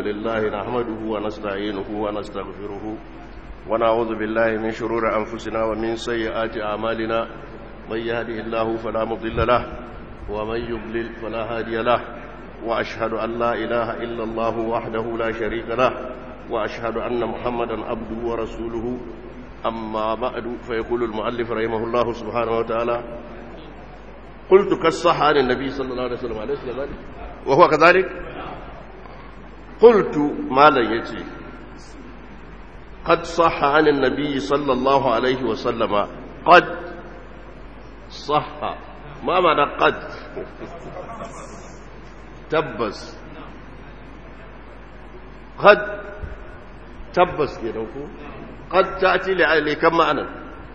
لله نحمده ونستعينه ونستغفره ونعوذ بالله من شرور أنفسنا ومن سيئات أعمالنا من يهده الله فلا مضل له ومن يضلل فلا هادي له وأشهد أن لا إله إلا الله وحده لا شريك له وأشهد أن محمدا عبده ورسوله أما بعد فيقول المؤلف رحمه الله سبحانه وتعالى قلت كالصح عن النبي صلى الله عليه وسلم عليه وسلم وهو كذلك قلت ما لا يتي قد صح عن النبي صلى الله عليه وسلم قد صح ما معنى قد تبس قد تبس كده قد تأتي لكم معنى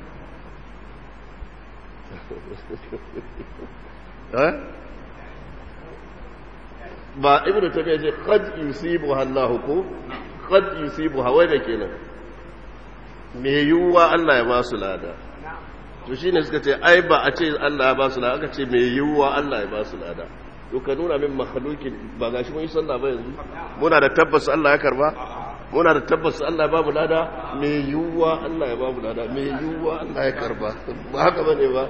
ba ibnu tabiya ce qad yusibuha Allah ko qad yusibuha wai da kenan me yiwuwa Allah ya ba su lada to shine suka ce ai ba a ce Allah ya ba su lada aka ce me yiwuwa Allah ya ba su lada to ka nuna min makhlukin ba gashi mun yi sallah ba yanzu muna da tabbas Allah ya karba muna da tabbas Allah ya ba mu lada me yiwuwa Allah ya ba mu lada me yiwuwa Allah ya karba ba haka bane ba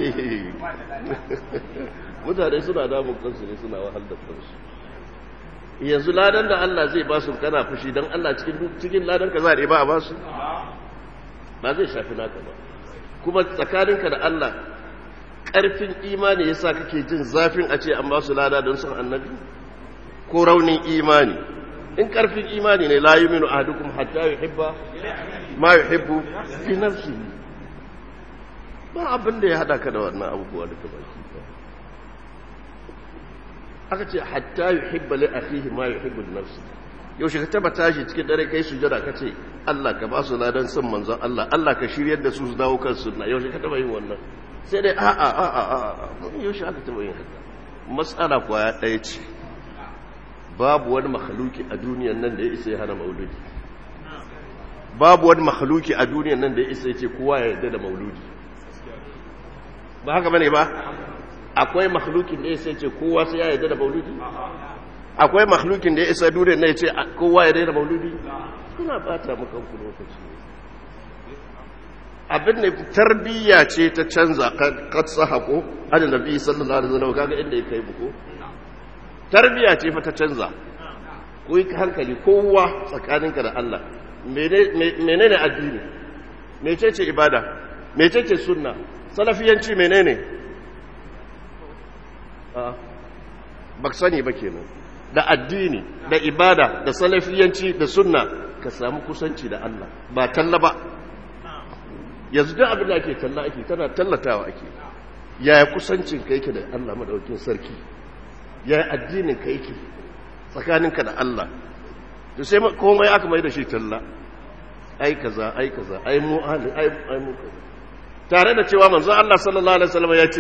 mutane suna damun kansu ne suna wahal da kansu yanzu ladan da Allah zai ba su kana fushi don Allah cikin cikin ladan ka za a ba a ba su ba zai shafi naka ba kuma tsakaninka da Allah ƙarfin imani yasa kake jin zafin a ce an ba su lada don son annabi ko raunin imani in ƙarfin imani ne la yuminu ahadukum hatta yuhibba ma yuhibbu fi nafsihi ba abin da ya hada ka da wannan abubuwa duka baki aka ce hatta yuhibba li akhihi ma yuhibbu li nafsi yaushe ka taba tashi cikin dare kai sujada ka ce Allah ka ba su ladan son manzon Allah Allah ka shiryar da su su dawo kan sunna yaushe ka taba yin wannan sai dai a a a a a yaushe aka taba yin haka mas'ala kwaya ɗaya ce babu wani makhluki a duniyan nan da ya isa ya hana mauludi babu wani makhluki a duniyan nan da ya isa ya ce kowa ya yarda da mauludi ba haka bane ba akwai makhlukin da ya sai ce kowa sai ya yarda da mauludi akwai makhlukin da ya isa dure na ya ce kowa ya yarda da mauludi kuna bata maka ku lokaci abin da tarbiyya ce ta canza kad sahako adin nabi sallallahu alaihi wasallam kaga inda ya kai buko tarbiyya ce fa ta canza ku yi hankali kowa tsakaninka da Allah menene addini mecece ibada mecece sunna salafiyanci menene ba sani ba kenan da addini da ibada da salafiyanci da sunna ka samu kusanci da Allah ba talla ba yanzu duk abin da ake talla ake tana tallatawa ake yaya kusancin ka yake da Allah madaukin sarki yaya addinin ka yake tsakaninka da Allah to sai komai aka mai da shi talla ai kaza ai kaza ai mu ai ai mu kaza tare da cewa manzo Allah sallallahu alaihi wasallam ya ce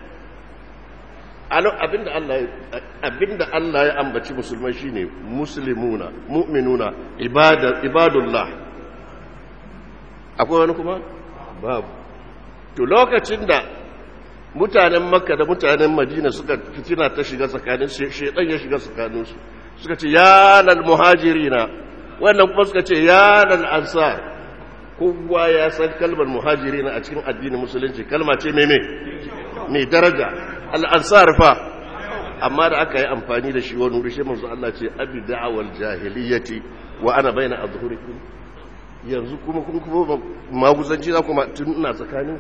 abinda Allah abinda Allah ya ambaci musulmai shine muslimuna mu'minuna ibada ibadullah akwai wani kuma babu to lokacin da mutanen makka da mutanen madina suka fitina ta shiga tsakanin shedan ya shiga tsakanin su suka ce ya lal muhajirina wannan kuma suka ce ya lal ansar kowa ya san kalmar muhajirina a cikin addinin musulunci kalma ce mai mai daraja al'ansar fa amma da aka yi amfani da shi wani wuri shi manzo Allah ce abi da'awal jahiliyyati wa ana baina azhurikum yanzu kuma kun kuma maguzanci za kuma tun ina tsakanin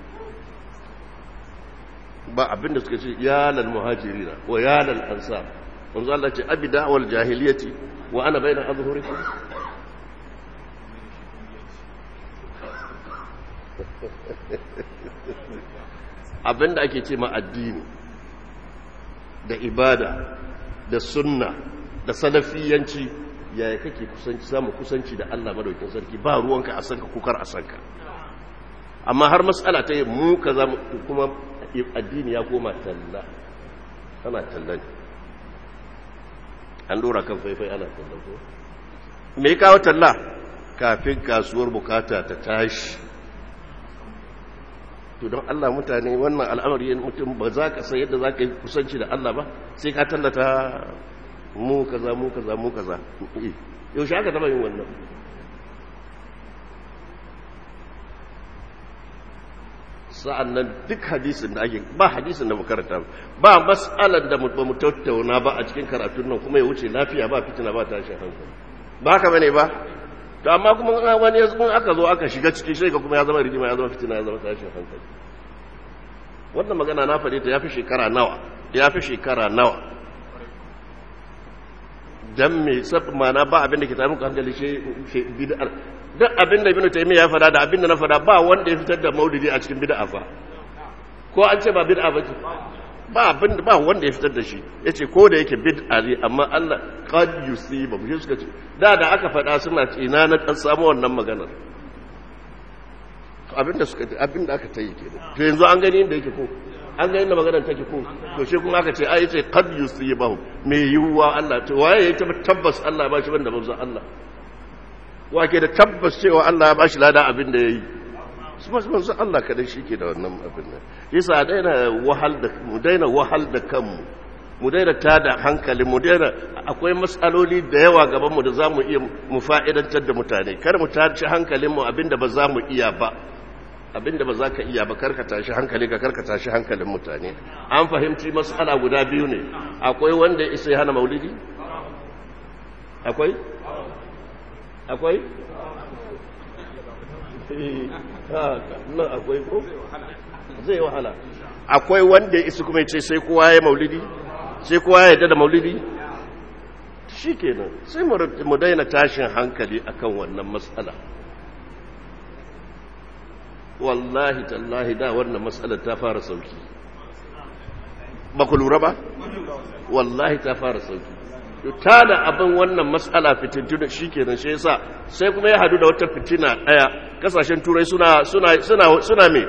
ba abinda suka ce ya lal muhajirina wa ya lal ansar manzo Allah ce abi da'awal jahiliyyati wa ana baina azhurikum abinda ake ce ma addini da ibada da sunna da salafiyanci yaya kake kusanci samu kusanci da Allah madaukin sarki ba ruwanka a sanka kukar a sanka amma har matsala ta yi mu ka zama kuma addini ya koma talla ana talla ne an dora kan faifai ana talla ko me kawo talla kafin kasuwar bukata ta tashi to don Allah mutane wannan al'amari mutum ba za ka san yadda za ka yi kusanci da Allah ba sai ka tallata mu kaza mu kaza mu kaza yaushe aka taba yin wannan sa'an nan duk hadisin da ake ba hadisin da makaranta ba mas'alar da ba mu tattauna ba a cikin karatun nan kuma ya wuce lafiya ba fitina ba tashin hankali ba haka bane ba to amma kuma wani yanzu aka zo aka shiga cikin shi kuma ya zama rigima ya zama fitina ya zama tashin hankali wannan magana na faɗi ta ya fi shekara nawa ya fi shekara nawa dan me sab mana ba abin da ke tafi hankali shi bid'ar duk abin da ibnu taymiya ya fada da abin da na fada ba wanda ya fitar da maulidi a cikin bid'a fa ko an ce ba bid'a ba ce ba abin ba wanda ya fitar da shi yace ko da yake bid'a ne amma Allah qad yusiba mu suka ce da da aka fada suna ce ina na kan samu wannan maganar abin da suka abin da aka tayi kenan to yanzu an gani inda yake ko an ga inda maganar take ko to shi kuma aka ce ai ce qad yusibahu me yiwuwa Allah to waye ya tabbas Allah ba shi banda manzo Allah wake da tabbas cewa Allah ya bashi lada abin da yayi su ba manzo Allah kada shi ke da wannan abin nan yasa daina wahal da mu daina wahal da kanmu mu daina tada hankali mu daina akwai matsaloli da yawa gaban mu da zamu iya mu fa'idantar da mutane kar mu tashi hankalin mu abinda ba za mu iya ba abinda ba za ka iya ba karka tashi hankali ka karka tashi hankalin mutane an fahimci matsala guda biyu ne akwai wanda ya isa ya hana maulidi akwai akwai nan akwai ko zai wahala akwai wanda ya isa kuma ya ce sai kowa ya maulidi sai kowa ya yadda da maulidi shi kenan sai mu daina tashin hankali akan wannan matsala wallahi tallahi da wannan matsalar ta fara sauki ba ku lura ba wallahi ta fara sauki ta da abin wannan matsala fitintuna shi kenan shi yasa sai kuma ya hadu da wata fitina daya kasashen turai suna suna suna suna me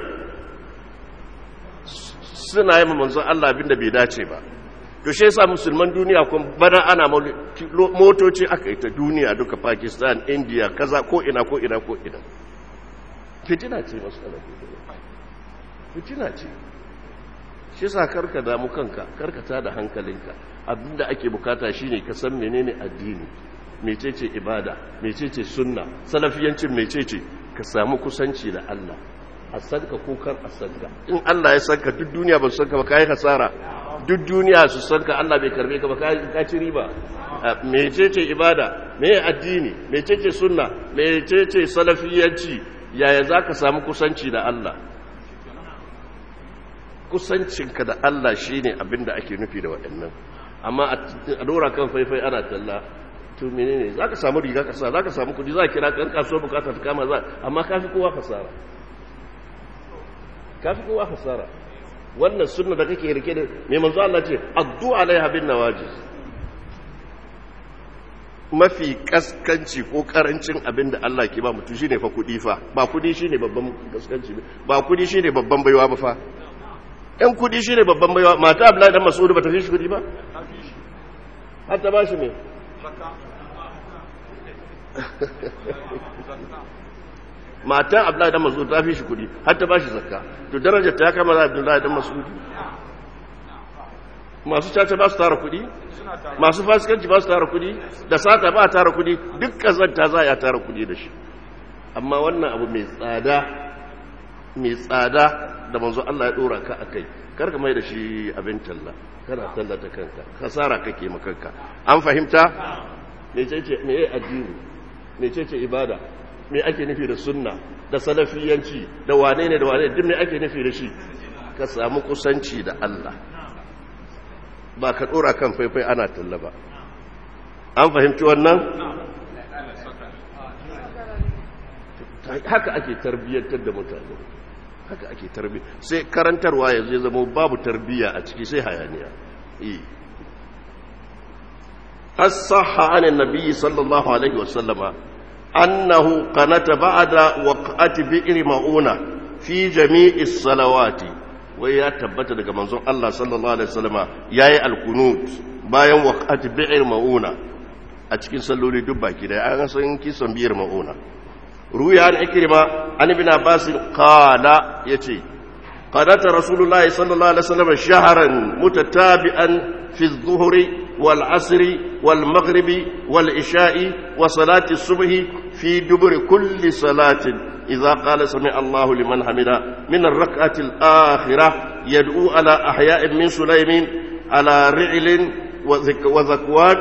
suna yi manzon Allah abinda bai dace ba to shi yasa musulman duniya kun bana ana motoci aka yi ta duniya duka Pakistan India kaza ko ina ko ina ko ina fitina ce matsala fitina ce shi sa karka damu kanka karka ta da hankalinka abinda ake bukata shine ka san menene addini mecece ibada mecece sunna salafiyancin mecece ka samu kusanci da Allah a sanka ko kar a sanka in Allah ya sanka duk duniya ba su sanka ba kai hasara duk duniya su sanka Allah bai karbe ka ba ka ci riba mecece ibada me addini mecece sunna mecece salafiyanci yaya za ka samu kusanci da Allah kusancinka da Allah shi ne abinda ake nufi da waɗannan amma a dora kan faifai ana talla to menene za ka samu riga kasa za ka samu kudi za ka kira kan kasuwa bukatar ta kama za amma kafi kowa fasara kafi kowa fasara wannan sunna da kake rike da mai manzo Allah ce addu alaiha bin nawajis mafi kaskanci ko karancin abin da Allah ke ba mutum shine fa kudi fa ba kudi shine babban kaskanci ba kudi shine babban baiwa ba fa ɗan kudi shine babban baiwa mata Abdullahi dan Mas'ud ba ta fi shi kudi ba har ta ba shi me mata Abdullahi dan Mas'ud ta fi shi kudi har ta ba shi zakka to darajar ta kama da Abdullahi dan Mas'ud masu caca ba su tara kudi masu fasikanci ba su tara kudi da sata ba a tara kudi duk kazanta za a tara kudi da shi amma wannan abu mai tsada mai tsada da manzo Allah ya dora ka akai karka mai da shi abin talla kana tallata kanka kasara kake makanka an fahimta mecece meye addini mecece ibada me ake nufi da sunna da salafiyanci da wane ne da wane duk me ake nufi da shi ka samu kusanci da Allah ba ka dora kan faifai ana talla ba an fahimci wannan haka ake tarbiyyantar da mutane haka ake tarbiyya sai karantarwa ya zai zama babu tarbiyya a ciki sai hayaniya as-sahha an annabi sallallahu alaihi wasallama annahu qanata ba'da waqati bi'r mauna fi jami'i salawati wai ya tabbata daga manzon Allah sallallahu alaihi wasallama yayi al-qunut bayan waqati bi'r mauna a cikin salloli duk baki da an san kisan biyar mauna ruya an ikrima an ibn abbas qala yace qadata rasulullahi sallallahu alaihi wasallam shahran mutatabi'an fi adh-dhuhri wal 'asri والمغرب والعشاء وصلاة الصبح في دبر كل صلاة إذا قال سمع الله لمن حمد من الركعة الآخرة يدعو على أحياء من سليم على رعل وذكوان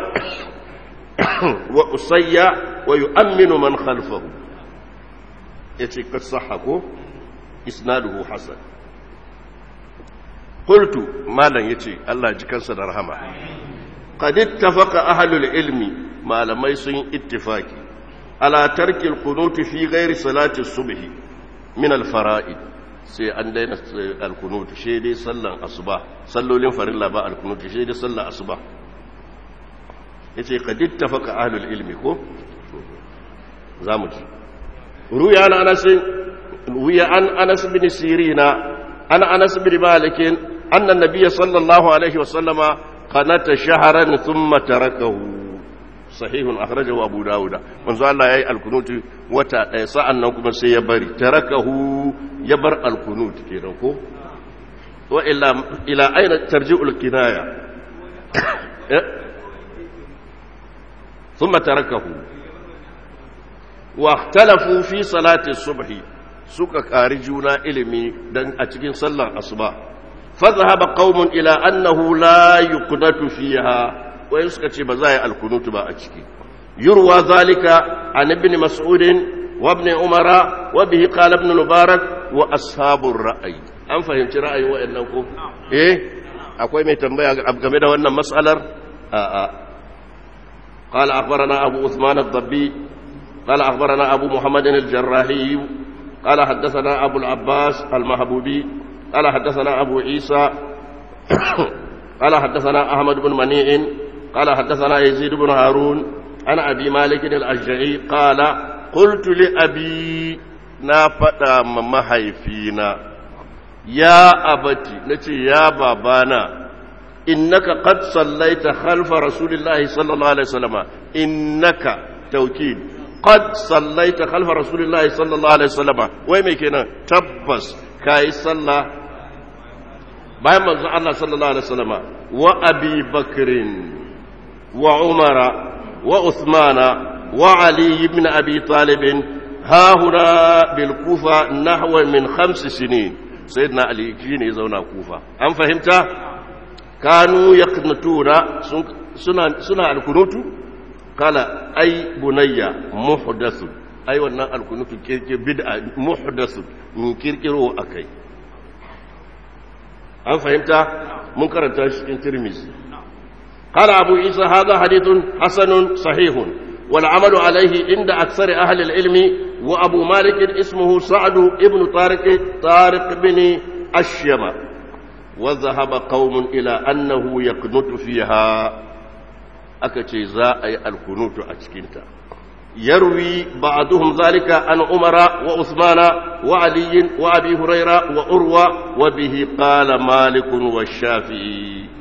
وأصيع ويؤمن من خلفه يتي قد صحكو إسناده حسن قلت ما لن يتي الله جكن صدر رحمه قد اتفق أهل العلم ما لم يسن اتفاقي على ترك القنوت في غير صلاة الصبح من الفرائض sai an daina alkunut shi dai sallan asuba sallolin farilla ba alkunut shi dai sallan asuba yace qad ittafaqa ahlul ilmi ko zamu ji ruya an anas ruya an anas bin sirina an anas bin malik anna nabiy sallallahu alaihi wasallama qanata shahran thumma tarakahu sahihun akhrajahu abu dauda manzo Allah yayi alkunuti wata ɗaya sa'an nan kuma sai ya bari tarakahu ya bar alkunut kenan ko wa ila ila aina tarji'ul kinaya thumma tarakahu wa ikhtalafu fi salati subhi suka kari juna ilimi dan a cikin sallar asuba fa dhahaba qaumun ila annahu la yuqdatu fiha wai suka ce ba za a yi alkunutu ba a ciki yurwa zalika an ibn mas'ud wa ibn umara wa bihi qala ibn mubarak wa ashabur ra'ayi an fahimci ra'ayin wayannan ko eh akwai mai tambaya game da wannan mas'alar a a قال أخبرنا أبو عثمان الضبي قال أخبرنا أبو محمد الجراحي قال حدثنا أبو العباس المحبوبي قال حدثنا أبو عيسى قال حدثنا أحمد بن منيع قال حدثنا يزيد بن هارون عن أبي مالك الأشجعي قال قلت لأبي نافتا ممحيفينا يا أبتي نتي يا بابانا إنك قد صليت خلف رسول الله صلى الله عليه وسلم إنك توكيد قد صليت خلف رسول الله صلى الله عليه وسلم وين كنا تبس كاي صلى bayan manzo Allah sallallahu alaihi wasallama wa Abi Bakrin wa Umara wa Uthmana wa Ali ibn Abi Talib ha huna bil Kufa nahwa min khams sinin sayyidina Ali shine zauna Kufa an fahimta kanu yaqnutuna suna suna alkunutu kala ai bunayya muhdathu ai wannan alkunutu kirkir bid'a muhdathu min kirkiro akai an fahimta mun karanta shi cikin tirmizi قال أبو عيسى هذا حديث حسن صحيح والعمل عليه عند أكثر أهل العلم وأبو مالك اسمه سعد ابن طارق طارق بن أشيم وذهب قوم إلى أنه يقنط فيها أكتي زاء القنوت أشكنتا يروي بعضهم ذلك عن عمر وعثمان وعلي وابي هريره وعروه وبه قال مالك والشافعي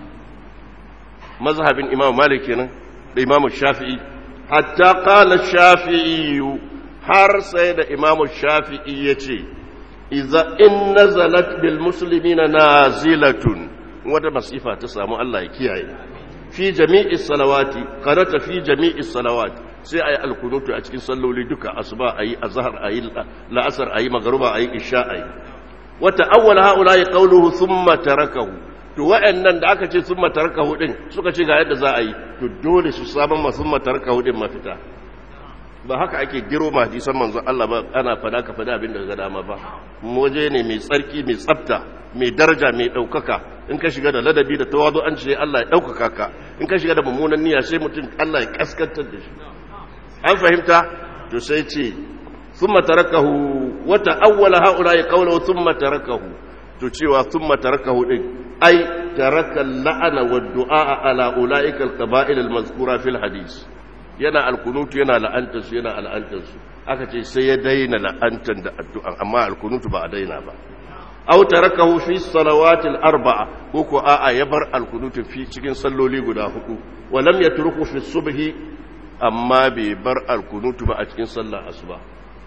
مذهب الامام مالك الامام الشافعي حتى قال الشافعي har sai da imamu shafi'i ya ce iza in nazalat bil muslimina nazilatun wata masifa ta samu Allah ya kiyaye fi jami'i salawati qarata fi jami'i salawati sai ayi alkunutu a cikin salloli duka asuba ayi azhar ayi la'asar ayi magruba ayi isha ayi wa ta'awwala haula qawluhu thumma tarakahu to wa'annan da aka ce thumma tarakahu din suka ce ga yadda za a yi to dole su saman ma thumma tarakahu din mafita ba haka ake giro ma hadisan manzon Allah ba ana fada ka fada abin da ga dama ba waje ne mai tsarki mai tsafta mai daraja mai daukaka in ka shiga da ladabi da tawazu an ce Allah ya daukaka ka in ka shiga da mummunan niyya sai mutum Allah ya kaskantar da shi an fahimta to sai ce thumma tarakahu wa ta'awwala haula ya qawlu thumma tarakahu to cewa thumma tarakahu din ai taraka la'ana wa du'a ala ulaika al-qaba'il al-mazkura fil hadith yana alkunutu yana la'antarsu yana al'antarsu aka ce sai ya daina la'antar da addu'an amma alkunutu ba a daina ba aw tarakahu fi salawatil arba'a ko ko a'a ya bar alkunutu fi cikin salloli guda hudu wa lam yatruku fi subhi amma bai bar alkunutu ba a cikin sallar asuba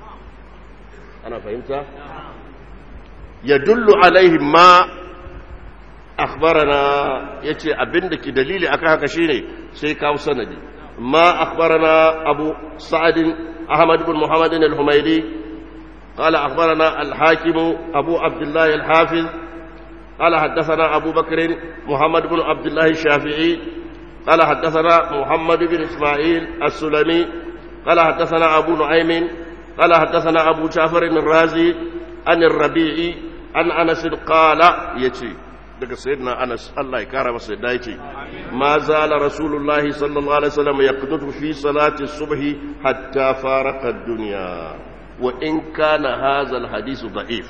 ana fahimta yadullu alaihi ma akhbarana yace abinda ki dalili akan haka shine sai kawo sanadi ma akhbarana abu sa'ad ahmad ibn muhammad al-humaydi قال أخبرنا الحاكم أبو عبد الله الحافظ قال حدثنا أبو بكر محمد بن عبد الله الشافعي قال حدثنا محمد بن إسماعيل السلمي قال حدثنا أبو نعيم قال حدثنا أبو جعفر الرازي عن الربيع عن أنس قال يتي daga sayyidina Anas Allah ya kara masa da yace ma zala rasulullahi sallallahu alaihi wasallam yaqnutu fi salati subhi hatta faraqa ad-dunya wa in kana hadha al-hadith da'if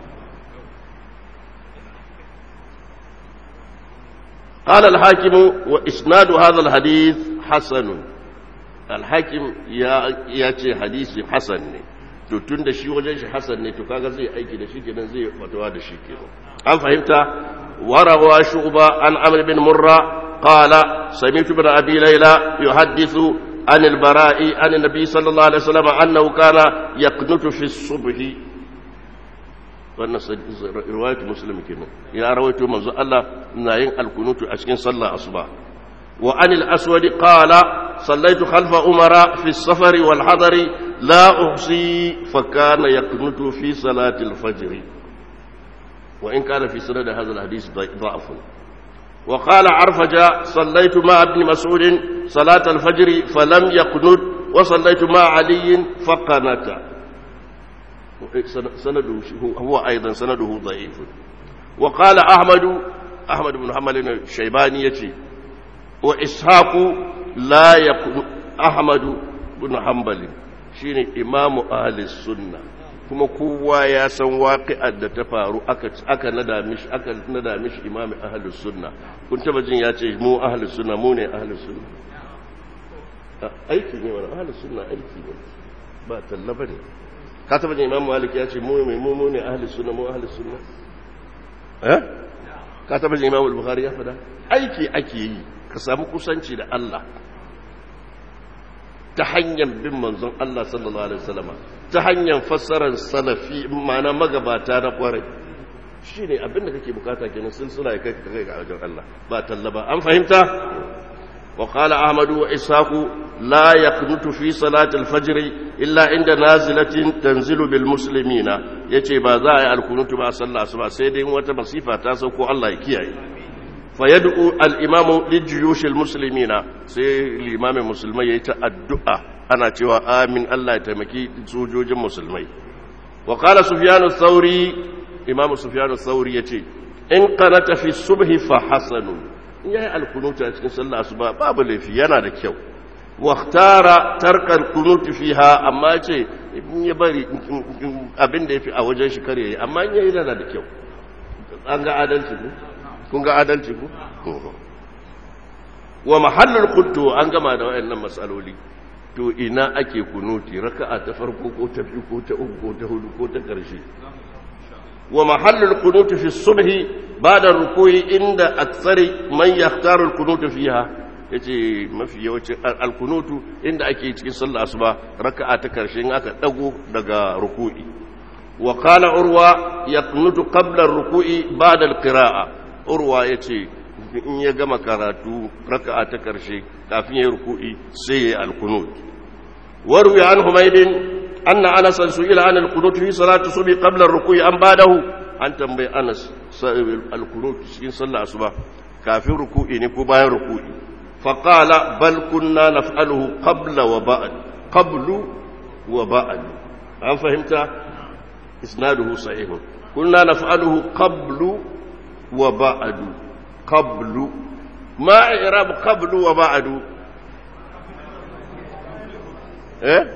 قال الحاكم وإسناد هذا الحديث حسن الحاكم يا ياتي حديث حسن to tun da shi wajen shi hasan ne to kaga zai aiki da shi kenan zai fatawa da shi kenan an fahimta warawa shu'ba an amr bin murra qala sami'tu bin abi layla yuhaddithu an al-bara'i an an-nabi sallallahu alaihi wasallam annahu kana yaqnutu fi as-subhi wannan riwayat muslim kenan ya rawaito manzo Allah na yin alkunutu a cikin sallar asuba wa anil aswad qala sallaitu khalfa umara fi as-safar wal hadar la uhsi fa kana yaqnutu fi salati al-fajr wa in kana fi sanad hadha al-hadith da'af wa qala arfaja sallaitu ma ibn mas'ud salat al-fajr falam yaqnut wa sallaitu ma ali fa qanata سنده هو أيضا سنده ضعيف وقال أحمد أحمد بن محمد الشيباني يتي وإسحاق لا يكون أحمد بن حنبل شيني إمام أهل السنة kuma kowa ya san waƙi'ar da ta faru aka nada mishi aka nada mishi imami ahlus sunna kun taba jin ya ce mu ahlus sunna mu ne ahlus sunna aiki ne wannan ahlus sunna aiki ne ba talla bane ka taba jin imam malik ya ce mu mai mu ne ahlus sunna mu ahlus sunna eh ka taba jin imam al-bukhari ya fada aiki ake yi ka samu kusanci da Allah ta hanyar bin manzon Allah sallallahu alaihi wasallam ta hanyar fassarar salafi ma'ana magabata na kwarai shine abin da kake bukata kenan silsila ya kai ka kai ga wajen Allah ba talla ba an fahimta وقال أحمد وإسحاق لا يقنط في صلاة الفجر إلا عند نازلة تنزل بالمسلمين يتي بازاي القنوت مع صلى سبع سيدين وتمصيفة تاسوكو الله يكيي فيدعو الإمام للجيوش المسلمين سي الإمام المسلمين يتأدعى أنا تيوى آمين الله يتمكي سوجوج المسلمين وقال سفيان الثوري إمام سفيان الثوري يتي إن قنت في الصبح فحسن in ya yi alkunutu a cikin sallah su ba babu laifi yana da kyau waktara tarkar kunutu fiha amma ce in ya bari abin da ya fi a wajen shi kare amma in ya yi yana da kyau an ga adalci ku kun ga adalci ku wa mahallin kuntu an gama da wayannan matsaloli to ina ake kunuti raka'a ta farko ko ta biyu ko ta uku ko ta hudu ko ta ƙarshe ومحل القنوت في الصبح بعد الركوع عند أكثر من يختار القنوت فيها yace mafi yawancin alkunutu inda ake cikin sallah asuba raka'a ta karshe in aka dago daga ruku'i wa qala urwa yaqnutu qabla ar-ruku'i ba'da al-qira'a urwa yace in ya gama karatu raka'a ta karshe kafin ya ruku'i sai ya alkunut warwi an humaydin أن أنس سئل عن القنوت في صلاة الصبح قبل الركوع أم بعده أن تنبي أنس القنوت في صلاة الصبح كافي ركوع نكو باين ركوع فقال بل كنا نفعله قبل وبعد قبل وبعد هل فهمت إسناده صحيح كنا نفعله قبل وبعد قبل ما إعراب قبل وبعد إيه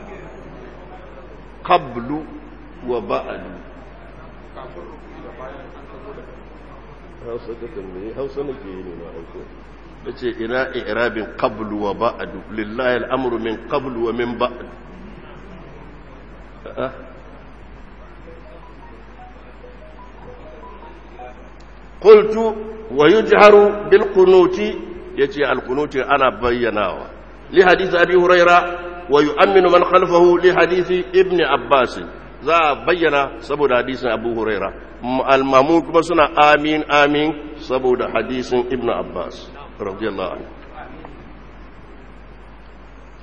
qablu wa ba'du hausa ta tambaye hausa nake yi ne na aiko da ce ina irabin qablu wa ba'du lillahi al'amuru min qablu wa min ba'du قلت ويجهر بالقنوت يجي القنوت أنا بيناوا لحديث أبي هريرة ويؤمن من خلفه لحديث ابن عباس za a bayyana saboda hadisin abu huraira almamun kuma suna amin amin saboda hadisin ibn abbas radiyallahu anhu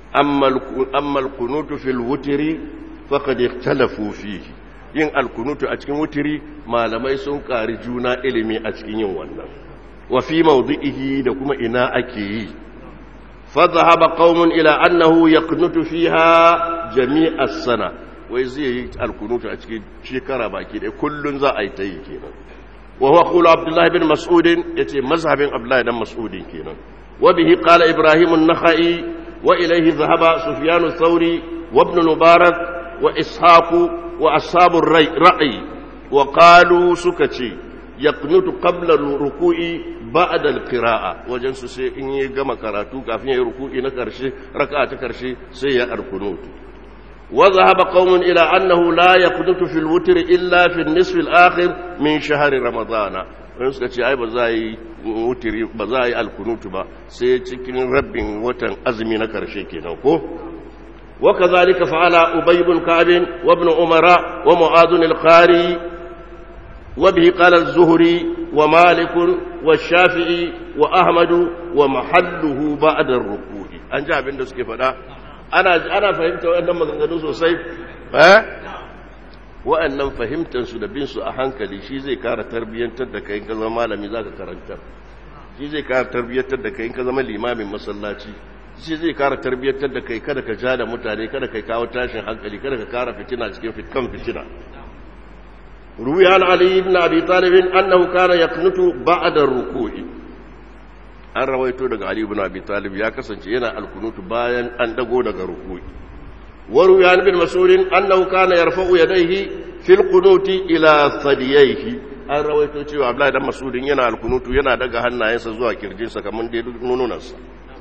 amma alkunutu fil wutiri faqad ikhtalafu fihi yin alkunutu a cikin wutiri malamai sun ƙari juna ilimi a cikin yin wannan wa fi mawdi'ihi da kuma ina ake yi fa dhahaba qaumun ila annahu yaqnutu fiha jami'a sana wai zai yi alkunutu a cikin shekara baki ɗaya kullun za a yi ta yi kenan wa huwa qulu abdullah ibn mas'ud yace mazhabin abdullah ibn mas'ud kenan wa bihi qala ibrahim an-nakhai wa ilayhi dhahaba sufyan ath-thawri wa ibn mubarak wa ishaq wa ashab ar-ra'i wa qalu sukati yaqnutu qabla al-ruku'i ba'da al-qira'a wajen su sai in yi gama karatu kafin ya yi ruku'i na karshe raka'a ta karshe sai ya alkunutu وذهب قوم إلى أنه لا يقنط في الوتر إلا في النصف الآخر من شهر رمضان wani suka ce ai ba za a yi wutiri ba za a yi alkunutu ba sai cikin rabin watan azumi na karshe kenan ko wa kazalika fa'ala ubay ibn ka'b wa ibn umara wa mu'adh al-qari wa bihi qala az-zuhri wa malik wa shafi'i wa ahmad wa mahalluhu ba'da ar-ruku'i an ji abin da suke faɗa ana ana fahimta waɗannan maganganu sosai eh waɗannan fahimtar su da bin su a hankali shi zai kara tarbiyyantar da kai ka zama malami zaka karantar shi zai kara tarbiyyantar da kai ka zama limamin masallaci shi zai kara tarbiyyantar da kai kada ka ja da mutane kada kai kawo tashin hankali kada ka kara fitina cikin fitkan fitina روي عن علي بن ابي طالب انه كان يقنت بعد الركوع an rawaito daga Ali ibn Abi Talib ya kasance yana alkunutu bayan an dago daga ruku'i wa ruyan bin mas'ud annahu kana yarfa'u yadayhi fil qunuti ila sadiyaihi an rawaito cewa Abdullahi dan Mas'ud yana alkunutu yana daga hannayensa zuwa kirjinsa kamar dai nununansa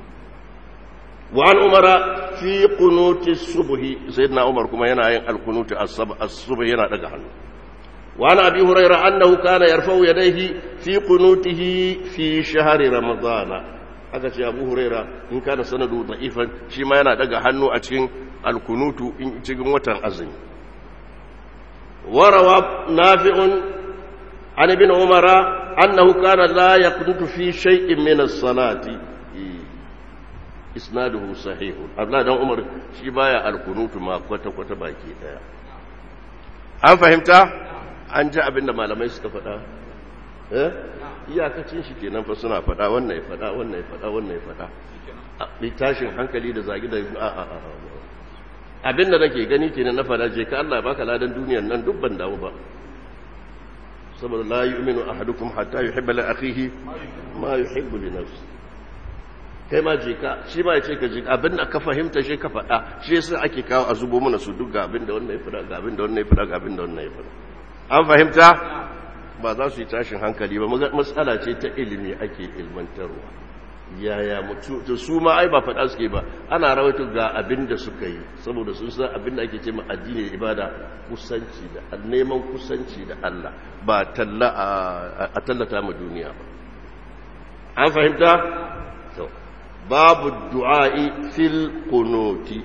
wa an umara fi qunuti subhi sayyidina Umar kuma yana yin alkunutu as-subh yana daga hannu وعن أبي هريرة أنه كان يرفع يديه في قنوته في شهر رمضان aka ce abu huraira in kana sanadu da'ifan shi ma yana daga hannu a cikin alkunutu in cikin watan azumi warawa nafi'un an ibn umara annahu kana la yaqnutu fi shay'in min as-salati isnaduhu sahih abdullah dan umar shi baya alkunutu ma kwata kwata baki daya an fahimta an ji abin da malamai suka faɗa eh iyakacin shi kenan fa suna faɗa wannan ya faɗa wannan ya faɗa wannan ya faɗa tashin hankali da zagi da a a a abin da nake gani kenan na faɗa je ka Allah baka ladan duniyar nan duk ban damu ba saboda la yu'minu ahadukum hatta yuhibba li akhihi ma yuhibbu li nafsi kai ma je ka shi ma ya ce ka je abin da ka fahimta shi ka faɗa shi yasa ake kawo a zubo mana su duk ga abin da wannan ya faɗa ga abin da wannan ya faɗa ga abin da wannan ya faɗa an fahimta ba za su yi tashin hankali ba matsala ce ta ilimi ake ilmantarwa yaya mutu da su ma ai ba faɗa suke ba ana rawaito ga abin da suka yi saboda sun san abin da ake ce ma addini ibada kusanci da neman kusanci da Allah ba talla a tallata ma duniya ba an fahimta to babu du'a'i fil qunuti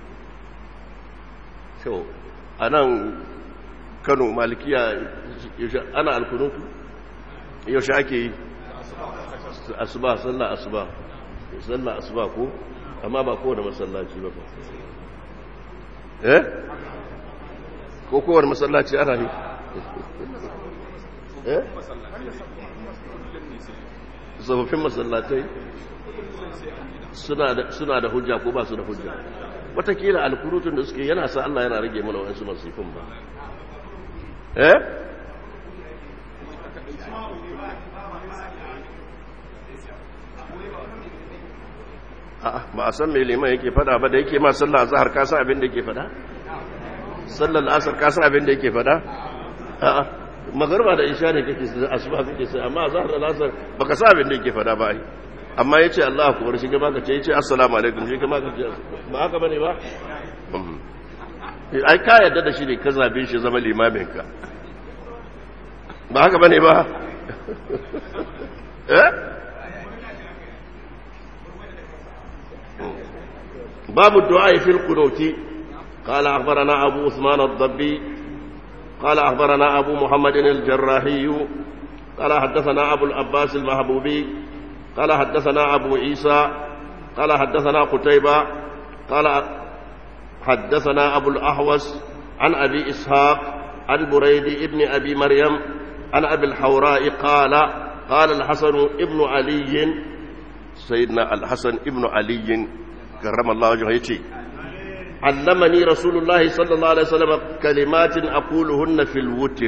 to anan kano malikiya ana alkunutu yaushe ake yi asuba sallah asuba sallah asuba ko amma ba kowane masallaci ba eh ko kowane masallaci ana yi eh tsofaffin masallatai suna da hujja ko ba su da hujja watakila alkunutun da suke yana sa Allah yana rage mana wa'ansu masifin ba eh ba a san mai liman yake fada ba da yake ma sallar azhar ka san abin da yake fada sallar asar ka san abin da yake fada a'a magarba da isha ne kake sai asuba kake sai amma azhar da asar baka san abin da yake fada ba ai amma yace Allah akbar shi gaba ka ce yace assalamu alaikum shi gaba ka ce ba haka bane ba ai ka yarda da shi ne ka zabe shi zama limamin ka ba haka bane ba eh باب الدعاء في القنوت قال أخبرنا أبو عثمان الضبي قال أخبرنا أبو محمد الجراحي قال حدثنا أبو العباس المهبوبي قال حدثنا أبو عيسى قال حدثنا قتيبة قال حدثنا أبو الأحوص عن أبي إسحاق عن بريد ابن أبي مريم عن أبي الحوراء قال قال الحسن ابن علي سيدنا الحسن ابن علي كرم الله وجهه يتي علمني رسول الله صلى الله عليه وسلم كلمات أقولهن في الوتر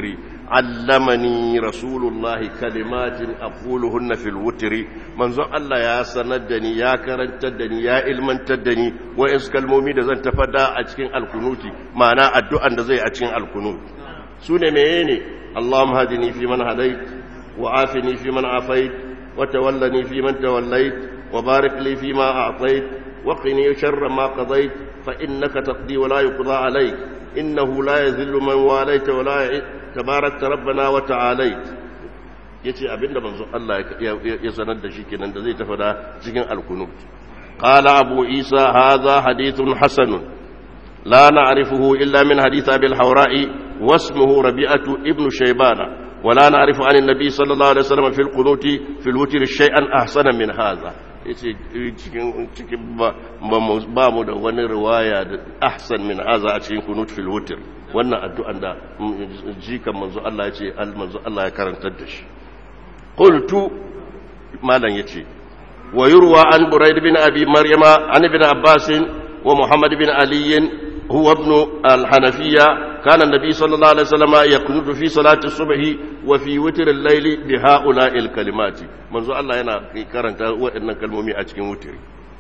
علمني رسول الله كلمات أقولهن في الوتر منذ الله يا سندني يا كرنتدني يا علمنتدني وإنس كالمومي دزن تفدى أجكين الكنوت معنى الدعاء دزي أجكين الكنوت سنة ميني اللهم هدني في من هديت وعافني في من عافيت وتولني في من توليت وبارك لي فيما أعطيت وقني شر ما قضيت فإنك تقضي ولا يقضى عليك إنه لا يذل من واليت ولا يعز تباركت ربنا وتعاليت yace abinda manzo Allah ya sanar da shi kenan da zai tafada cikin alkunut qala abu isa hadha hadithun hasan la na'rifuhu illa min hadith abi al-hawra'i wasmuhu rabi'atu ibn shaybana ولا نعرف عن النبي صلى الله عليه وسلم في القنوت في الوتر شيئا احسن من هذا yace cikin cikin ba mu da wani riwaya da ahsan min haza a cikin kunut fil wutr wannan addu'an da jikan manzo Allah yace manzo Allah ya karantar da shi qultu malan yace wa yurwa an buraid bin abi maryama an ibn abbas wa muhammad bin ali huwa ibn al-hanafiyya كان النبي صلى الله عليه وسلم يقنط في صلاة الصبح وفي وتر الليل بهؤلاء الكلمات منذ الله yana karanta waɗannan kalmomi a cikin wutiri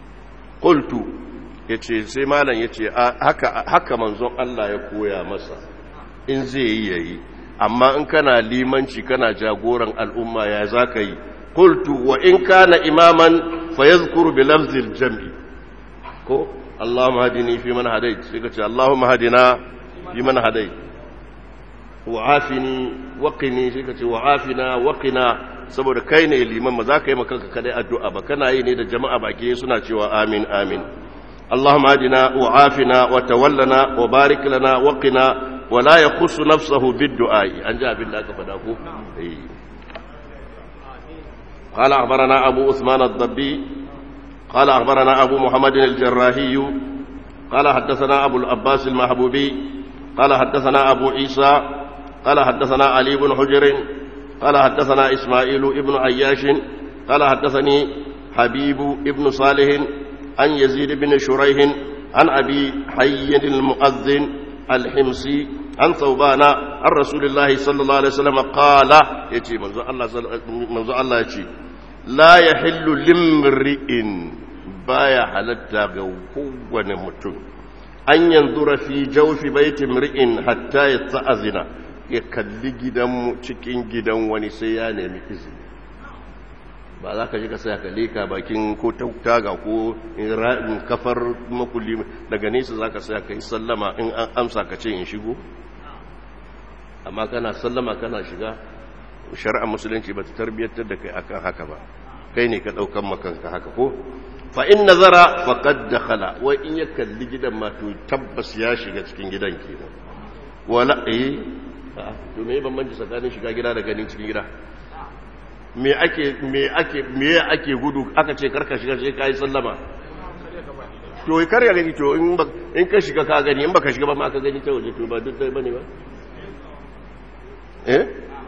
qultu yace sai malam yace haka haka manzon Allah ya koya masa in zai yi yayi amma in kana limanci kana jagoran al'umma ya zaka yi qultu wa in kana imaman fayadhkuru bi lafzil jam'i ko Allahumma hadini fi man hadait sai ka ce Allahumma hadina fi man hadai wa'afini waqini shi kace wa'afina waqina saboda kai ne liman ma za ka yi makanka kadai addu'a ba kana yi ne da jama'a baki suna cewa amin amin Allahumma adina wa'afina wa tawallana wa barik lana waqina wa la yakhussu nafsahu bid-du'a an ji abin da aka fada ko قال أخبرنا أبو عثمان الضبي قال أخبرنا أبو محمد الجراحي قال حدثنا أبو العباس المحبوبي قال حدثنا أبو عيسى قال حدثنا علي بن حجر قال حدثنا إسماعيل ابن عياش قال حدثني حبيب ابن صالح عن يزيد بن شريح عن أبي حي المؤذن الحمصي عن ثوبان عن رسول الله صلى الله عليه وسلم قال يتي منذ الله منذ الله يتي لا يحل لامرئ بايا حلتا قوة متن an yanzura fi jawfi baitin ri'in hatta ya ta'azina ya kalli gidan cikin gidan wani sai ya nemi izini ba za ka ji ka saya kalle ka bakin ko taga ko ra'in kafar makulli daga nesa za ka saya ka yi sallama in an amsa ka ce in shigo amma kana sallama kana shiga shari'ar musulunci ba ta tarbiyyantar da kai akan haka ba kai ne ka ɗaukan makanka haka ko fa in nazara faqad dakhala wa in ya kalli gidan ma to tabbas ya shiga cikin gidan kenan wala eh to me bambanci tsakanin shiga gida da ganin cikin gida me ake me ake me ake gudu aka ce karka shiga sai kai sallama to kar ya gani to in in ka shiga ka gani in baka shiga ba ma ka gani ta waje to ba duk dai bane ba eh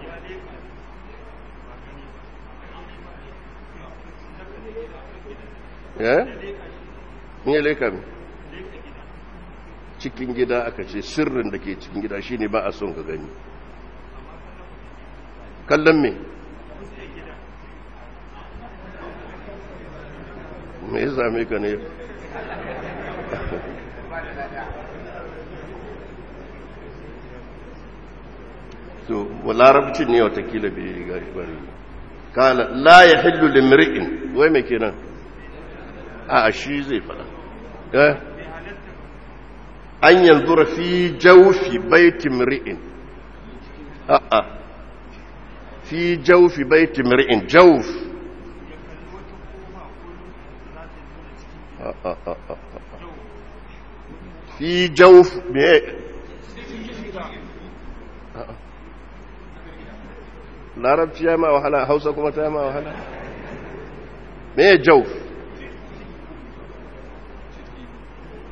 eh ne leka mi cikin gida aka ce sirrin da ke cikin gida shine ba a son ka gani kallon me me ya same ka ne to larabcin ne watakila bai gari bari kala la ya hillu limri'in wai mai kenan a shi zai fada an yanzu fi jaufi baitin ri'in a'a fi jaufi baitin ri'in jauf fi jauf me larabci ya ma wahala hausa kuma ta ma wahala me jauf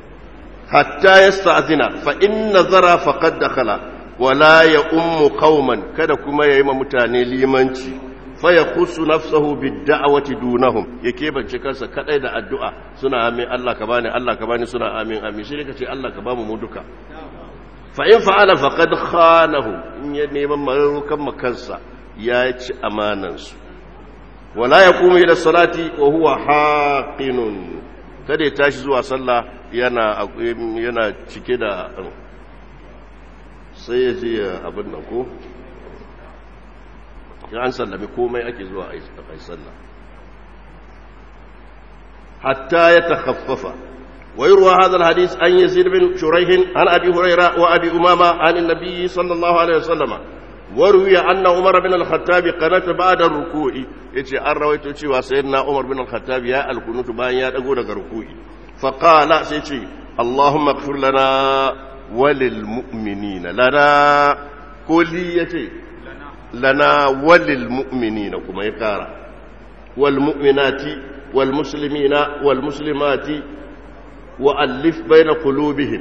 hatta yasta'zina fa in nazara faqad dakhala wala ya ummu qauman kada kuma yayi ma mutane limanci fa yakhussu nafsahu bid-da'wati dunahum yake bance kansa kadai da addu'a suna amin Allah ka bani Allah ka bani suna amin amin shi kace Allah ka bamu mu duka fa in fa'ala faqad khanahu in ya neman marukan makansa ya ci amanan su wala yaqumu ila salati wa huwa haqinun kada ya tashi zuwa sallah yana yana cike da sai ya je abin nan ko ya an sallami komai ake zuwa a yi sallah hatta ya takhaffafa wa yurwa hadha alhadith an yazid bin shurayh an abi hurayra wa abi umama an an-nabi sallallahu alaihi wasallama وروي أن عمر بن الخطاب قنت بعد الركوع يتي أن رويت cewa سيدنا عمر بن الخطاب يا القنوت bayan ya dago daga ruku'i فقال سيتي اللهم اغفر لنا وللمؤمنين لنا كلي يتي لنا وللمؤمنين كما يقرا والمؤمنات والمسلمين والمسلمات وألف بين قلوبهم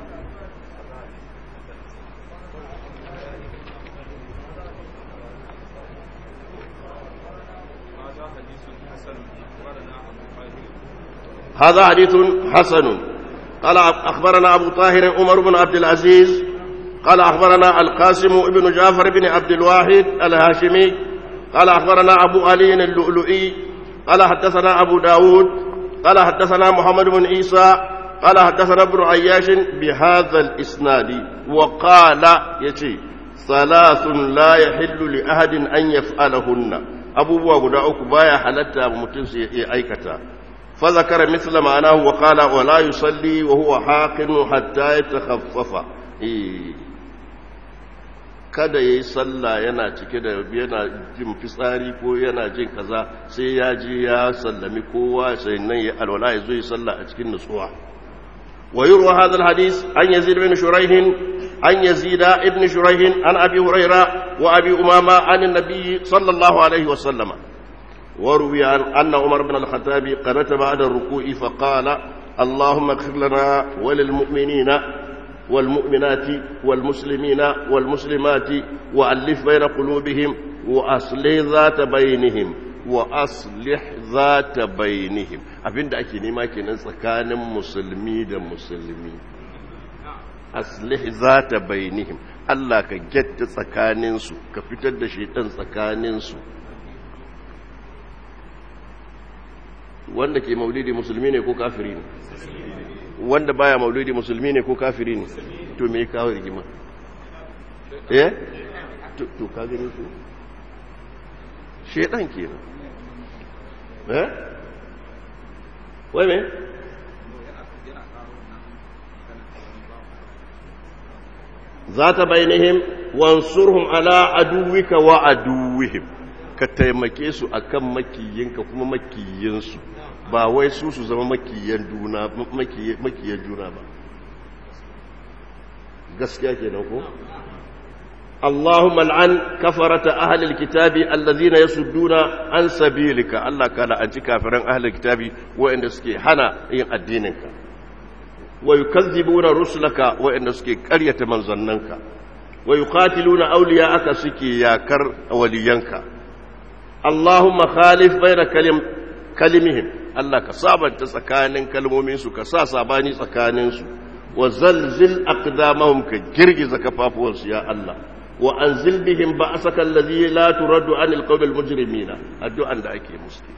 هذا حديث حسن قال أخبرنا أبو طاهر عمر بن عبد العزيز قال أخبرنا القاسم بن جعفر بن عبد الواحد الهاشمي قال أخبرنا أبو علي اللؤلؤي قال حدثنا أبو داود قال حدثنا محمد بن عيسى قال حدثنا ابن عياش بهذا الإسناد وقال يتي ثلاث لا يحل لأحد أن يفعلهن أبو بوا قدعوك بايا حلتا متنسي أيكتا فذكر مثل معناه وقال ولا يصلي وهو حاقن حتى يتخفف kada ya yi sallah yana cike da yana jin fitsari ko yana jin kaza sai ya je ya sallami kowa sai nan ya alwala ya zo yi sallah a cikin nutsuwa wa yurwa hadha alhadith an yazid bin shuraih an yazid ibn shuraih an abi huraira wa abi umama an annabi sallallahu alaihi wa sallama وروي عن أن عمر بن الخطاب قنت بعد الركوع فقال اللهم اغفر لنا وللمؤمنين والمؤمنات والمسلمين والمسلمات وألف بين قلوبهم وأصلح ذات بينهم وأصلح ذات بينهم أبين دعكي نما كنا سكان مسلمي دا مسلمي أصلح ذات بينهم Allah ka gyatta tsakaninsu ka fitar da shaitan tsakaninsu wanda ke maulidi musulmi ne ko kafiri ne wanda baya maulidi musulmi ne ko kafiri ne to me kawo rigima eh to ka gani ko shedan kenan eh wai me zata bainihim wansurhum ala aduwika wa aduwihim ka taimake su akan makiyinka kuma makiyinsu ba wai su su zama makiyan juna makiyan juna ba gaskiya kenan ko اللهم العن كفرة أهل الكتاب الذين يسدون عن سبيلك الله قال أنت كافرين أهل الكتاب وإن سكي حنا ين الدينك ويكذبون رسلك وإن سكي قرية من ظننك ويقاتلون أولياءك سكي يا كر ولينك اللهم خالف بين كلم كلمهم الله كصابن تسكانين كلمومين سو كسا ساباني سكانين سو وزلزل أقدامهم كجرجز كفافوس يا الله وأنزل بهم بأسك الذي لا ترد عن القوم المجرمين الدعاء دعك مسلم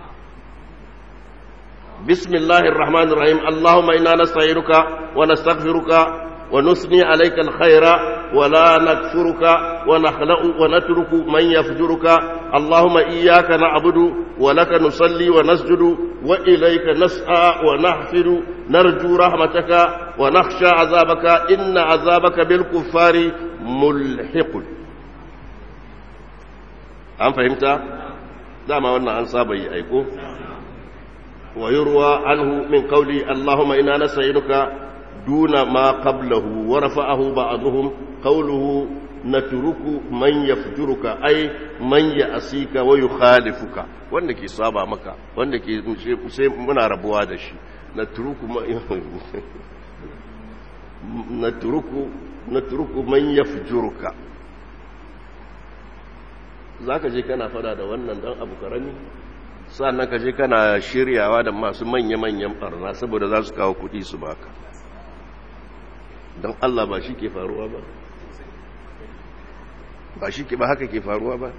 بسم الله الرحمن الرحيم اللهم إنا نستعينك ونستغفرك ونثني عليك الخير ولا نكفرك ونخلق ونترك من يفجرك اللهم إياك نعبد ولك نصلي ونسجد وإليك نسعى ونحفر نرجو رحمتك ونخشى عذابك إن عذابك بالكفار ملحق أم فهمت؟ دام وانا أن صابي أيكو ويروى عنه من قولي اللهم إنا نستعينك دون ما قبله ورفعه بعضهم قوله نترك من يفجرك أي من يأسيك ويخالفك wanda ke saba maka wanda ke sai muna rabuwa da shi na turuku natruku natruku man yafjuruka zaka je kana fada da wannan dan abu karami sannan ka je kana shiryawa da masu manya-manyan barna saboda za su kawo kudi su baka don Allah ba shi ke faruwa ba ba shi ke ba haka ke faruwa ba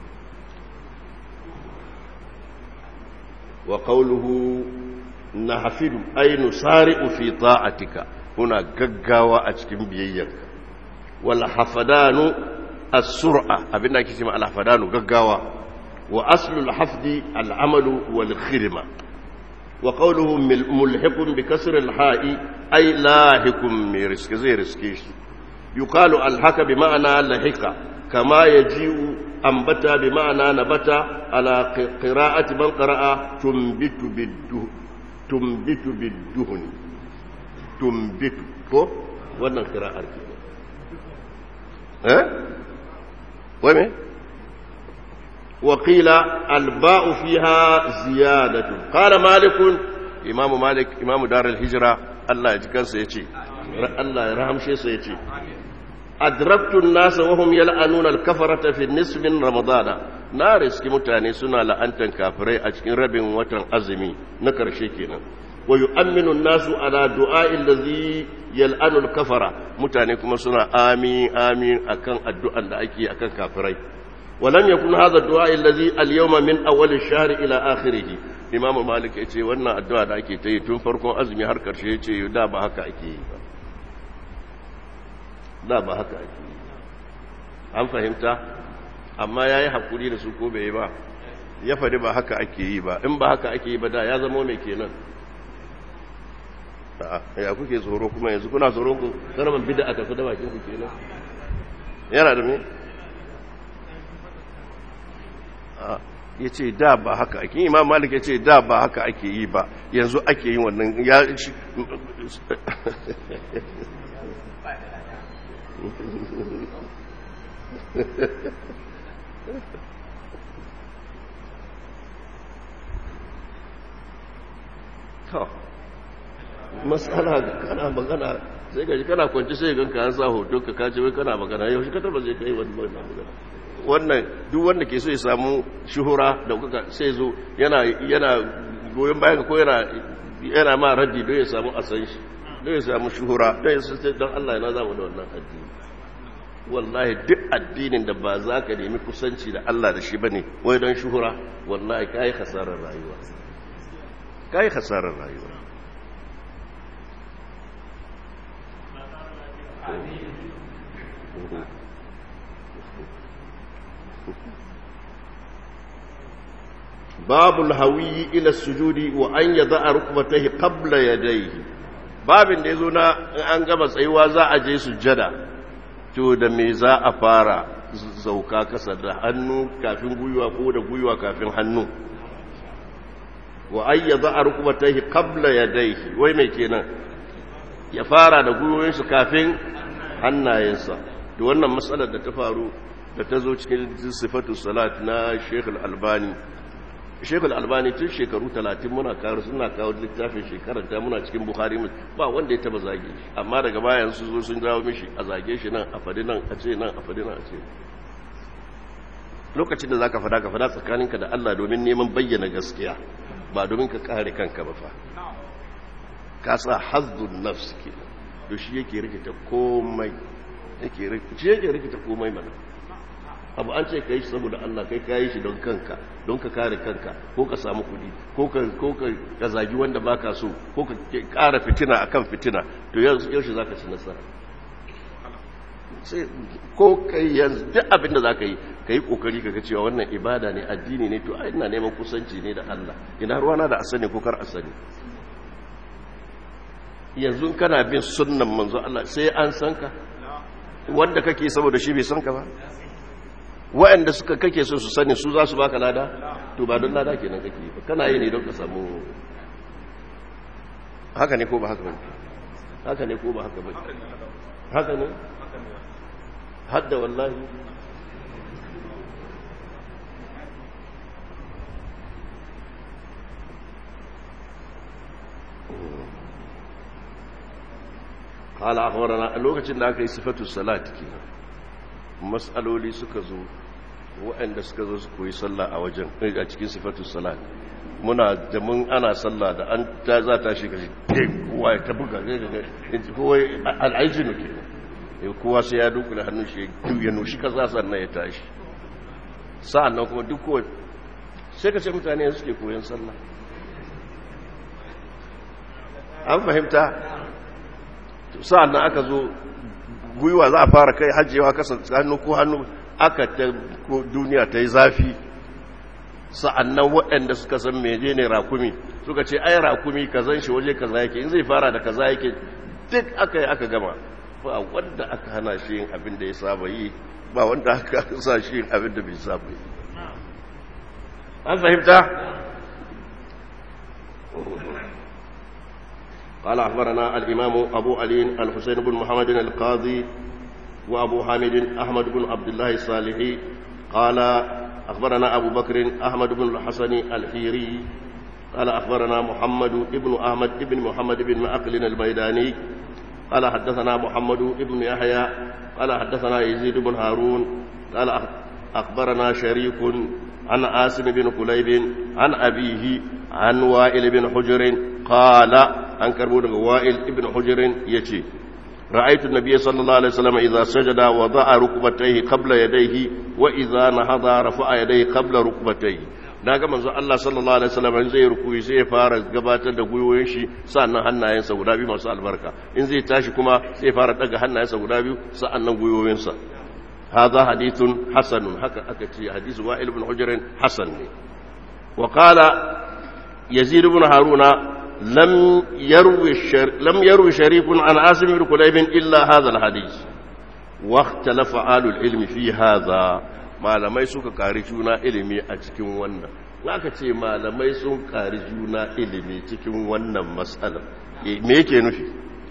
wa qawluhu nahfidu ay nusari'u fi ta'atika kuna gaggawa a cikin biyayyarka wal hafadanu as-sur'a abinda ake cewa al hafadanu gaggawa wa aslul hafdi al amalu wal khidma wa qawluhu mulhiqun bi kasr al ha'i ay lahikum mi riski zai riske shi yuqalu al haka bi ma'ana lahika kama yaji'u ambata bi ma'ana nabata ala qira'ati man qara'a tumbitu biddu tumbitu bidduhni tumbitu ko wannan qira'ar ke eh wai me وقيل الباء فيها زيادة قال مالك إمام مالك إمام دار الهجرة الله يجكن سيتي الله يرحم شيء سيتي أدركت الناس وهم يلعنون الكفرة في النصف من رمضان نار اسكي متاني سنة لأنتن كافري أجكن رب وطن أزمي نكر شيكينا ويؤمن الناس على دعاء الذي يلعن الكفرة متاني كما سنة آمين آمين أكن الدعاء لأيكي أكن كافري ولم يكن هذا الدعاء الذي اليوم من أول الشهر إلى آخره إمام مالك يقول وانا الدعاء da ake ta yi tun farkon azumi har karshe ya ce da ba haka ake yi ba da ba haka ake yi an fahimta amma ya yi haƙuri da su ko bai yi ba ya faɗi ba haka ake yi ba in ba haka ake yi ba da ya zama mai kenan ya kuke tsoro kuma yanzu kuna tsoron ku karamin bida a tafi da bakin ku kenan yana da me ya ce da ba haka ake imam malik ya ce da ba haka ake yi ba yanzu ake yin wannan ya shi matsala kana magana sai gaji kana kwanci sai ganka an sa hoton ka kace wai kana magana yau shi ka taba zai kai wani magana wannan duk wanda ke so ya samu shuhura da kuka sai zo yana yana goyon bayan ko yana yana ma raddi don ya samu asan shi don ya samu shuhura don ya sai don Allah yana zama da wannan addini wallahi duk addinin da ba za ka nemi kusanci da Allah da shi bane wai don shuhura wallahi kai hasarar rayuwa kai hasarar rayuwa babu alhawi ila sujudi wa an yada rukbatayhi qabla yadayhi babin da yazo na in an gama tsayuwa za a je sujjada to da me za a fara zauka kasa da hannu kafin guyuwa ko da guyuwa kafin hannu wa an yada rukbatayhi qabla yadayhi wai me kenan ya fara da gwiwoyinsu kafin hannayensa to wannan matsalar da ta faru da ta zo cikin sifatu salat na Sheikh Al-Albani Sheikh Al-Albani tun shekaru 30 muna kawo suna kawo littafin shekarar ta muna cikin Bukhari ba wanda ya taba zage shi amma daga baya su zo sun dawo mishi a zage shi nan a fadi nan a ce nan a fadi nan a ce lokacin da zaka fada ka fada tsakaninka da Allah domin neman bayyana gaskiya ba domin ka kare kanka ba fa ka sa hazzun nafs ke to shi yake rikita komai yake rikita yake rikita komai mana abu an ce ka yi saboda Allah kai ka yi shi don kanka don ka kare kanka ko ka samu kudi ko ka ko ka zagi wanda baka so ko ka kara fitina akan fitina to yaushe zaka ci nasara sai ko kai yanzu duk abin da zaka yi ka yi kokari kaga cewa wannan ibada ne addini ne to ina neman kusanci ne da Allah ina ruwana da asani ko kar asani yanzu kana bin sunnan manzo Allah sai an san ka wanda kake saboda shi bai san ka ba waɗanda suka kake so su sani su za su baka lada to ba don lada kenan kake ba kana yi ne don ka samu haka ne ko ba haka ba haka ne ko ba haka ba haka ne hadda wallahi qala akhbarana lokacin da aka yi sifatu salat kenan mas'aloli suka zo waɗanda suka zo su koyi sallah a wajen a cikin sifatu salat muna da mun ana sallah da an ta za ta shiga shi kowa ya tabuga kowa al'ajinu kenan kowa sai ya dukula hannun shi ya nushi kaza sannan ya tashi sa'an nan kuma duk kowa sai ka ce mutane suke koyon sallah an fahimta sa'an nan aka zo gwiwa za a fara kai hajjewa kasa hannu ko hannu aka ta duniya ta yi zafi sa'an nan waɗanda suka san meje ne rakumi suka ce ai rakumi kazan shi waje kaza yake in zai fara da kaza yake duk aka yi aka gama ba wanda aka hana shi yin abin da ya saba yi ba wanda aka sa shi yin abin da bai saba yi an fahimta قال أخبرنا الإمام أبو علي الحسين بن محمد القاضي وأبو حامد أحمد بن عبد الله الصالحي قال أخبرنا أبو بكر أحمد بن الحسن الحيري قال أخبرنا محمد بن أحمد بن محمد بن معقل الميداني قال حدثنا محمد بن يحيى قال حدثنا يزيد بن هارون قال أخبرنا شريك عن عاصم بن قليب عن أبيه عن وائل بن حجر قال عن كربون وائل بن حجر يتي رأيت النبي صلى الله عليه وسلم إذا سجد وضع ركبتيه قبل يديه وإذا نهض رفع يديه قبل ركبتيه na ga manzo Allah sallallahu alaihi wasallam in zai rukuyi sai ya fara gabatar da gwiwoyin shi sannan hannayensa guda biyu masu albarka in zai tashi kuma sai ya fara daga hannayensa guda biyu sannan gwiwoyinsa hadha hadithun hasanun haka aka ce hadisi wa'il ibn hujr hasan ne wa qala yazid ibn haruna lam yarwi lam yarwi sharifun an asim ibn kulayb illa hadha alhadith wa ikhtalafa alul ilmi fi hadha malamai suka kari juna ilimi a cikin wannan aka ce malamai sun kari juna ilimi cikin wannan matsalar me yake nufi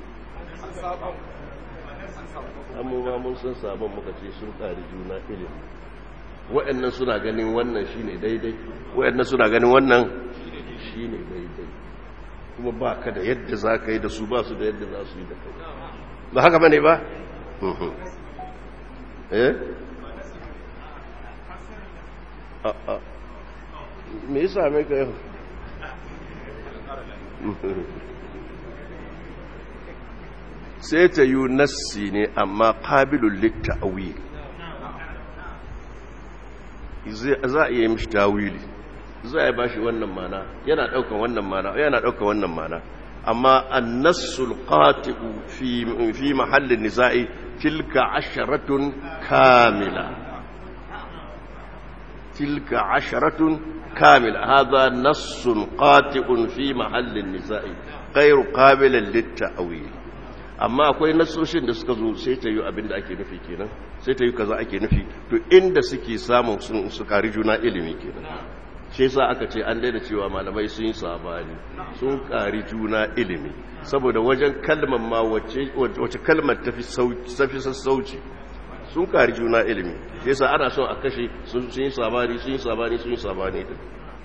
amma mun san sabon muka ce sun kari juna ilimi waɗannan suna ganin wannan shine daidai waɗannan suna ganin wannan shine daidai kuma ba ka da yadda za ka yi da su ba su da yadda za su yi da kai ba haka ba ne ba? eh? me yasa mai ka yau sai ta yi nassi ne amma ƙabilun litta'awi za a iya mishi tawili za a ba shi wannan mana yana ɗaukan wannan mana yana ɗaukan wannan mana amma annasul qati'u fi fi mahallin nisa'i tilka asharatun kamila تلك عشرة كاملة هذا نص قاطع في محل النساء غير قابل للتأويل amma akwai nasoshin da suka zo sai ta yi abin da ake nufi kenan sai ta yi kaza ake nufi to inda suke samun su kari juna ilimi kenan shi yasa aka ce an daina cewa malamai sun yi sabani sun kari juna ilimi saboda wajen kalmar ma wace kalmar tafi sassauci sun kari juna ilimi sai sa ana son a kashe sun yi sabani sun yi sabani sun yi sabani din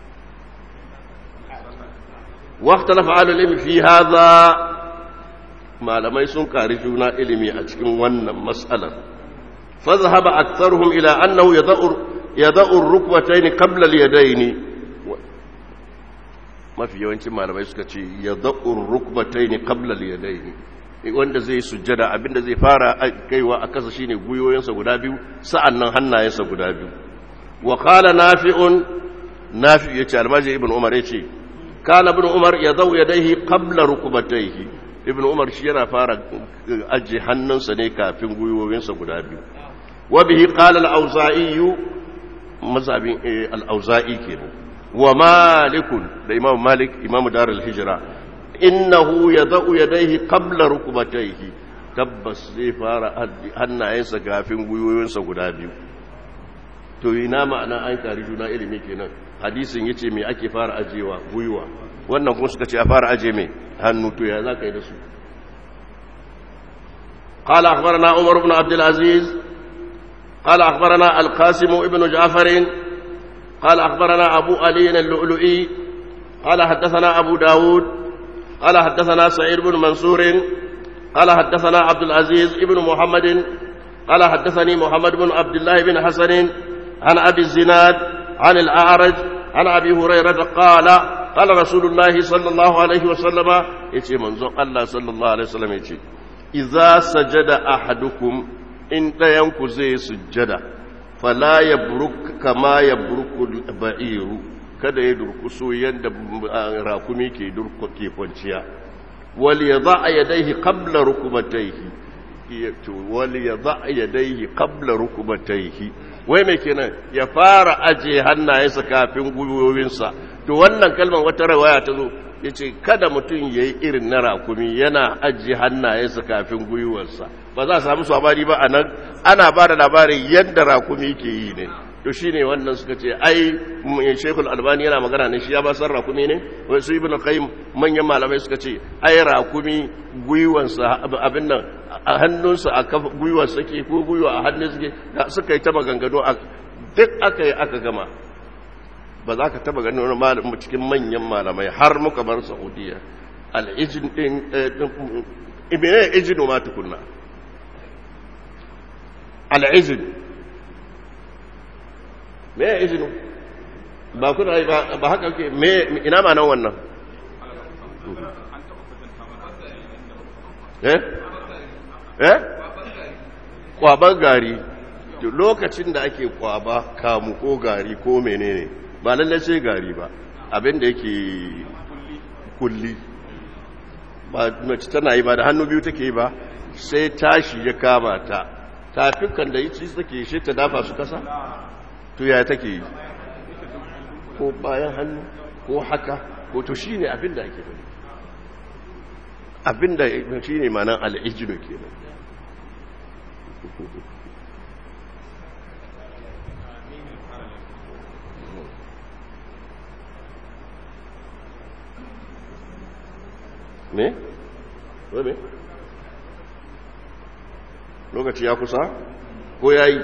waqta lafa ilimi fi hadha malamai sun kari juna ilimi a cikin wannan mas'alar fa zahaba aktharuhum ila annahu yad'u yad'u ar-rukbatayn qabla al-yadayn mafi yawancin malamai suka ce yad'u ar-rukbatayn qabla al-yadayn wanda zai sujjada abinda zai fara kaiwa a kasa shine guyoyinsa guda biyu sa'annan hannayensa guda biyu wa qala nafi'un nafi yace almaji ibn umar yace kana ibn umar yadau yadayhi qabla rukbatayhi ibn umar shi yana fara aje hannunsa ne kafin guyoyinsa guda biyu wa bihi qala al-auza'i mazhabin al-auza'i kenan wa malikun da imam malik imam darul hijra innahu yadau yadayhi qabla rukbatayhi tabbas zai fara hannayensa gafin gwiwoyinsa guda biyu to ina ma'ana an kari juna ilimi kenan hadisin yace me ake fara ajewa gwiwa wannan kuma suka ce a fara aje me hannu to ya zaka yi da su قال أخبرنا عمر بن عبد العزيز قال أخبرنا القاسم ابن جعفر قال أخبرنا أبو علي اللؤلؤي قال حدثنا أبو داود قال حدثنا سعيد بن منصور قال حدثنا عبد العزيز ابن محمد قال حدثني محمد بن عبد الله بن حسن عن أبي الزناد عن الأعرج عن أبي هريرة قال قال رسول الله صلى الله عليه وسلم يتي منظر الله صلى الله عليه وسلم يتي إذا سجد أحدكم إن ينكو زي سجد فلا يبرك كما يبرك البعير kada ya durkuso yadda rakumi ke ke kwanciya wal yadha yadayhi qabla rukbatayhi wal yadha yadayhi qabla rukbatayhi wai mai kenan ya fara aje hannayensa kafin gwiwowinsa to wannan kalmar wata rawaya ta zo ya ce kada mutum ya yi irin na rakumi yana aje hannayensa kafin gwiwarsa ba za a samu sabari ba a nan ana ba da labarin yadda rakumi ke yi ne to shi ne wannan suka ce ai shekul albani yana magana ne shi ya ba san rakumi ne wasu ibn qayyim manyan malamai suka ce ai rakumi gwiwansa abin nan a hannunsa a kafa gwiwarsa ke ko gwiwa a hannun suke suka yi ta maganganu a duk aka yi aka gama ba za ka taba ganin wani malamin cikin manyan malamai har muka bar saudiya al'ijin din ibine ijinu ma tukunna al'ijin me ya izinu ba kuna yi ba haka ke me ina ma nan wannan eh eh kwaban gari lokacin da ake kwaba kamu ko gari ko menene ba lallai sai gari ba abinda yake kulli ba mace tana yi ba da hannu biyu take ba sai tashi ya kama ta tafikan da yi ci take shi ta dafa su kasa to ya take yi ko bayan hannu ko haka ko to shi ne abinda ake bari abinda shi ne manan al'ijino ke nan me? me? lokaci ya kusa ko ya yi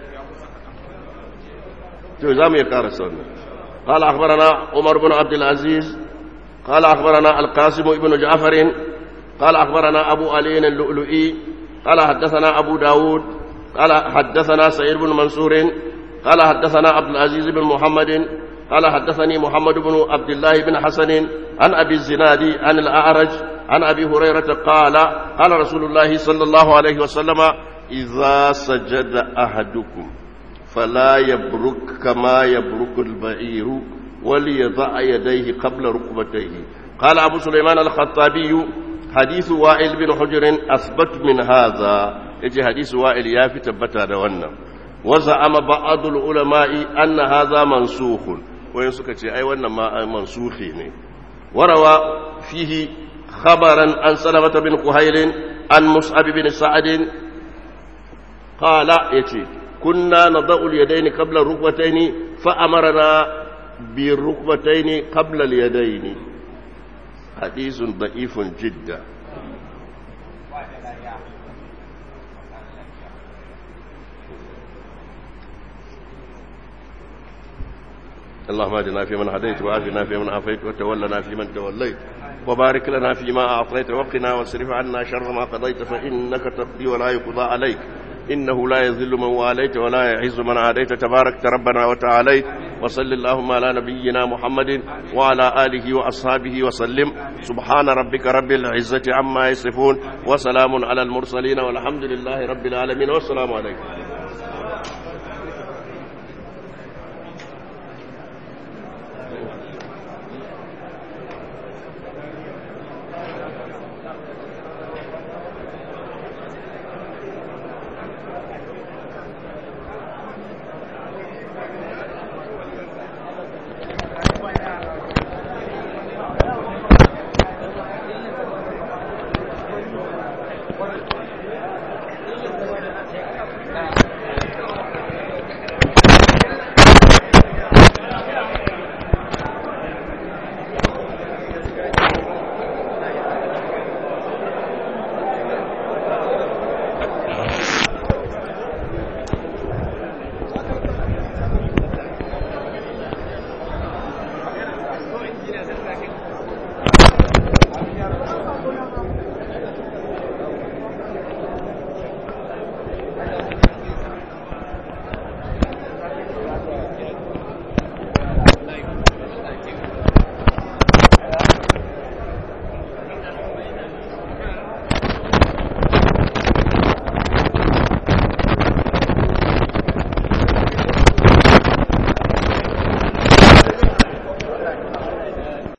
to za mu yi karasa wannan قال أخبرنا عمر بن عبد العزيز قال أخبرنا القاسم بن جعفر قال أخبرنا أبو علي اللؤلؤي قال حدثنا أبو داود قال حدثنا سعيد بن منصور قال حدثنا عبد العزيز بن محمد قال حدثني محمد بن عبد الله بن حسن عن أبي الزناد عن الأعرج عن أبي هريرة قال قال رسول الله صلى الله عليه وسلم إذا سجد أحدكم فلا يبرك كما يبرك البعير وليضع يديه قبل ركبتيه قال أبو سليمان الخطابي حديث وائل بن حجر أثبت من هذا يجي حديث وائل يافي تبتا دوانا وزعم بعض العلماء أن هذا منسوخ وينسك أي وانا ما منسوخين وروى فيه خبرا عن سلمة بن كهيل عن مصعب بن سعد قال يتي كنا نضع اليدين قبل الركبتين فأمرنا بالركبتين قبل اليدين حديث ضعيف جدا اللهم اهدنا فيمن هديت وعافنا فيمن عافيت وتولنا فيمن توليت وبارك لنا فيما أعطيت وقنا واصرف عنا شر ما قضيت فإنك تقضي ولا يقضى عليك إنه لا يذل من واليت ولا يعز من عاديت تبارك ربنا وتعاليت وصل اللهم على نبينا محمد وعلى آله وأصحابه وسلم سبحان ربك رب العزة عما يصفون وسلام على المرسلين والحمد لله رب العالمين والسلام عليكم